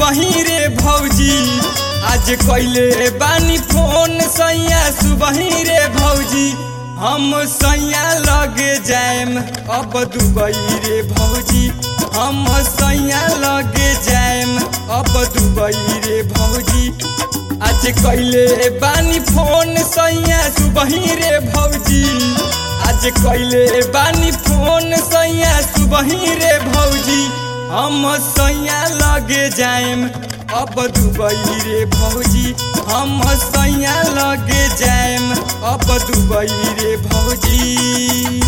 सुबही रे भौजी आज कैले बानी फोन सैया सुबही रे भौजी हम सैया लगे जाएम अब दुबई रे भौजी हम सैया लगे जाएम अब दुबई रे भौजी आज कैले बानी फोन सैया सुबही रे भौजी आज कैले बानी फोन सैया सुबही रे भौजी हम सैया लगे जाएम अब दुबई रे भौजी हम सैया लगे जाएम अब दुबई रे भौजी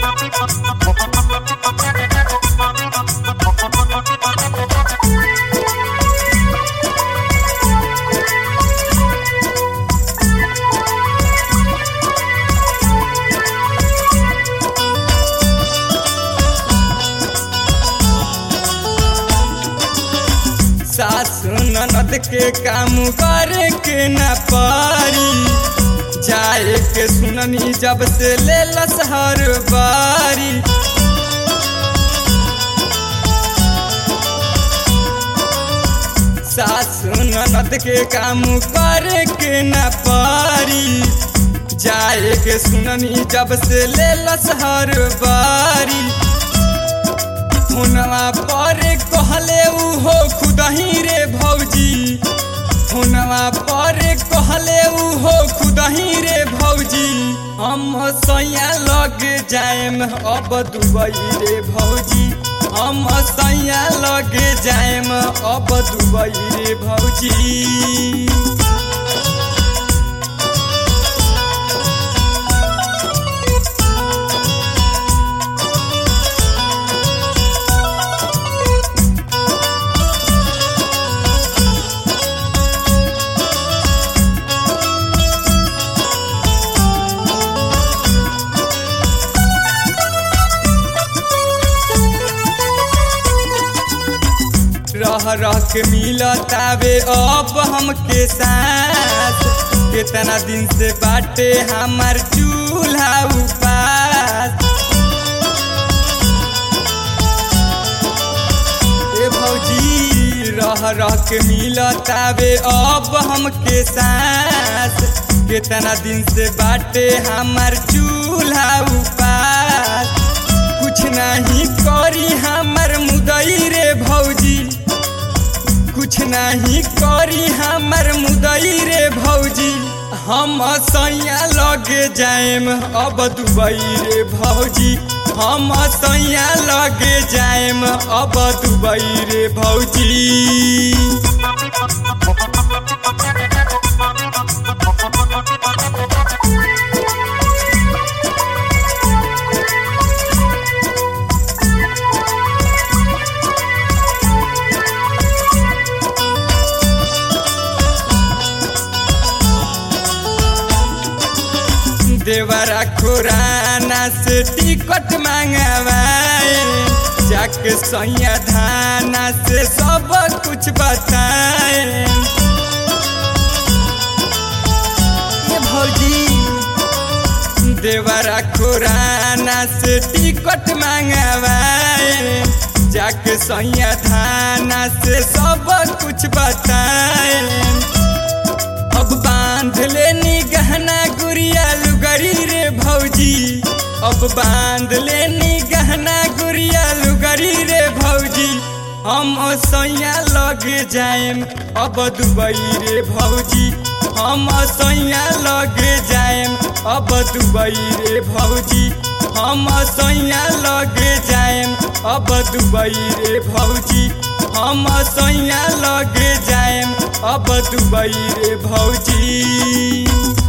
सासु ननद के काम करे के न पारी जाए के सुननी जब से ले लस हर बारी सासु ननद के काम करे के न पारी जाए के सुननी जब से ले लस हर बारी हुनवा पर कहले उहो खुदही रे भौजी हुनवा पर कहले उहो खुदही रे भौजी हम सैया लग जाएम अब दुबई रे भौजी हम सैया लग जाएम अब दुबई रे भौजी रह रह के मिलतावे अब हमके साथ कितना दिन से बाटे हमार चूल्हा उपास ए भौजी रह रह के मिलतावे अब हमके साथ कितना दिन से बाटे हमार चूल्हा उपास कुछ नहीं करी हमार मुदई रे भौजी कुछ नहीं करी हमर मुदई रे भौजी हम सैया लगे जाएम अब दुबई रे भौजी हम सैया लगे जाएम अब दुबई रे भौजी देवरा खुराना से टिकट मांगवाए जाके सैया धाना से सब कुछ बताए ये भौजी देवरा खुराना से टिकट मांगवाए जाके सैया धाना से सब कुछ बताए अब बांध लेनी गहना गुड़िया लुगरी रे भौजी अब बांध लेनी गहना गुड़िया लुगरी रे भौजी हम सैया लगे जाएम अब दुबई रे भौजी हम सैया लगे जाएम अब दुबई रे भौजी हम सैया लगे जाएम अब दुबई रे भौजी हम सैया लगे जाएम अब दुबई रे भौजी